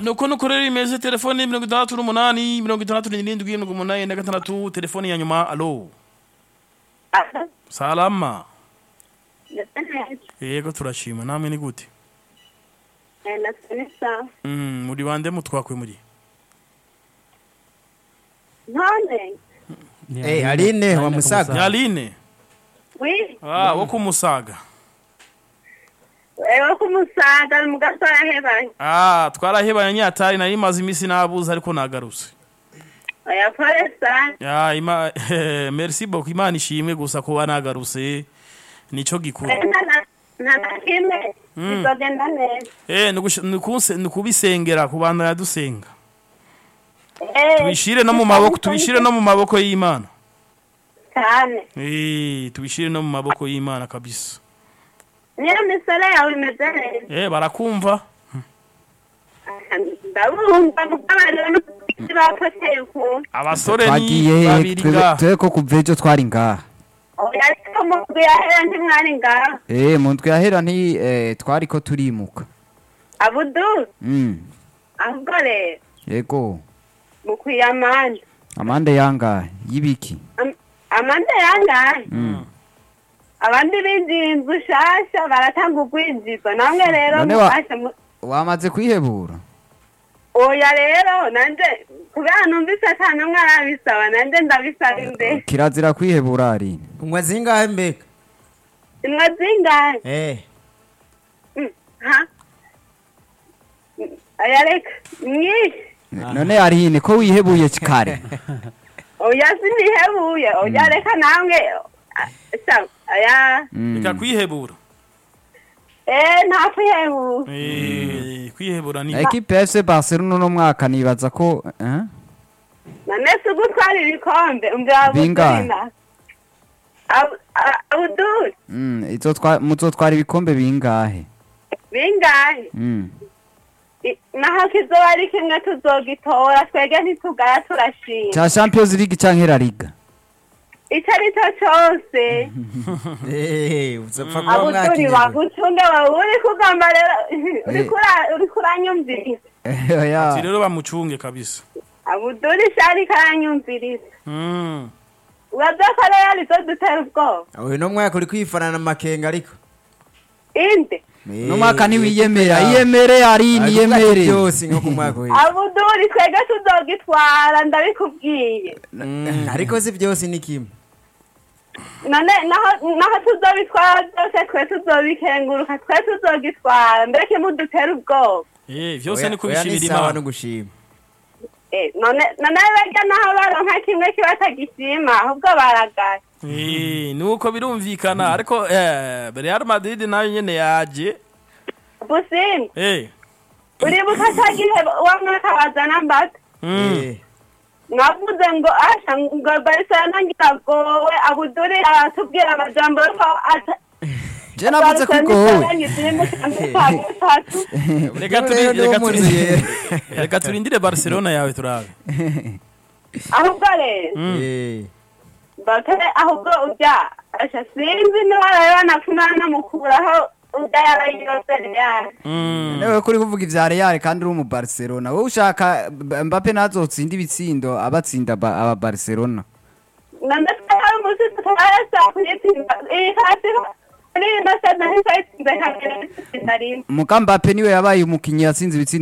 nuko nuko rero imeze telefone mirongo itandatu n'umunani mirongo itandatu n'irindwi mirongo umunani na gatandatu telefone ya nyuma alo salama yego turashima namwe ni gute Mm, muri bande mutwakwe muri none Eh, Aline wa Musaga. nyaline wi ah wo kumusaga ewe kumusaga mu gasora hebanye ah twarahebanye nyatari nari maze imisi nabuze ariko nagarutse oya pole sana ya ima merci beaucoup imana ishimwe gusa kuba nagarutse nico gikuru Eh, nta na- nta na kimwe bizogenda neza eh nugush- nukunse- nukubisengera ku bantu yadusenga Eh, tubishire no mu maboko tubishire no mu maboko y'imana cyane eh tubishire no mu maboko y'imana kabisa niyo misore yawe imeze neza eh barakumva ndabumva kuko abantu bapoteye ukuntu abasore ni Twagiye he babiri nga twe ko kuva ejo twari ngaha. oya ariko mu nzu yahera ntimwari ngaho Eh, mu ndwi yahera nti eh, twari ko turimuka. abudu Mm. ahubwo rero Yego. mukwiye amande Amande yangahe y'ibiki? Am- amande yangahe Mm. abandi binjiye inzu shasha baratanga urwinjizo namwe rero None wa- mufashe mu- Wamaze kwihebura? oya rero nanje kubera numvise ata n'umwe arabisaba nanje ndabisaba imbere Kirazira kwihebura Aline. unywa zingahe mbega imwe zingahe eh Mm, ha Mm, oya reka nyinshi None Aline ko wihebuye kare. oya sinihebuye oya reka namwe ah, sa oya Mm. reka kwihebura eh nta kwihebura eh kwihebura ni Equipe ya FC Barcelona no mwaka nibaza ko eh? none si ugutwara ibikombe umva Bingahe? abudurina abuduri Mm, izotwa muzotwara ibikombe bingahe? bingahe Mm. I- naho kizoba ari kimwe tuzogitora twege ntitugaya turashima Cha Champions League canke La Liga? icyo ari cyo cyose eh uzapfa kuba abuduri mwakiriwe bagucunge wowe uri kugamba rero uriko ura- uriko uranyumviriza Oya. ati rero bamucunge kabisa abuduri shari karanyumviriza mm. uraza ko rero arizo dutera ubwoba uyu no mwaka uri kwifanana amakenga ariko inde No mwaka niwiyemera, iyemere Aline Ariko ati iyemere. byose nko ku mwaka w'ejo abuduri twege tuzogitwara ndabikubwiye Mm, ariko si byose ni kimwe none naho naho tuzobitwara byose twe tuzobikenguruka twe tuzogitwara mbere mudutera ubwoba eh vyose Oya- ni oya kubishirira ni sawa no imana gushima Eh, none none barya naho baronka kimwe kibatagishima ahubwo baragaye eh nuko birumvikana ariko eh Real Madrid nayo nyene yaje busimba eh uribuka cya gihe wa mwaka wazana mbata mm. Eh, mwavuze ngo asha ngo barcelona ngiragowe abuduri aratubwira amajambo yuko ata Je navuze ko igowe. reka turi Rero niwo reka munsi turi yera. reka turindire Barcelona yawe turabe ahubwo rero eh. bakare ahubwo ujya asha sinzi niba rero nafuna namukuraho ujya yarayirose real mm. Newe kuri kuvuga ivya Real kandi uri mu Barcelona. Wowe ushaka Mbappe nazotsinda ibitsindo abatsinda ba- aba Barcelona. none twari umunsi tutarasa kuyitsinda iyi hasi muri ino sena ntitwayitsinze kabiri itsinda rimwe Muga Mbappe niwe yabaye umukinyi yatsinze ibitsindo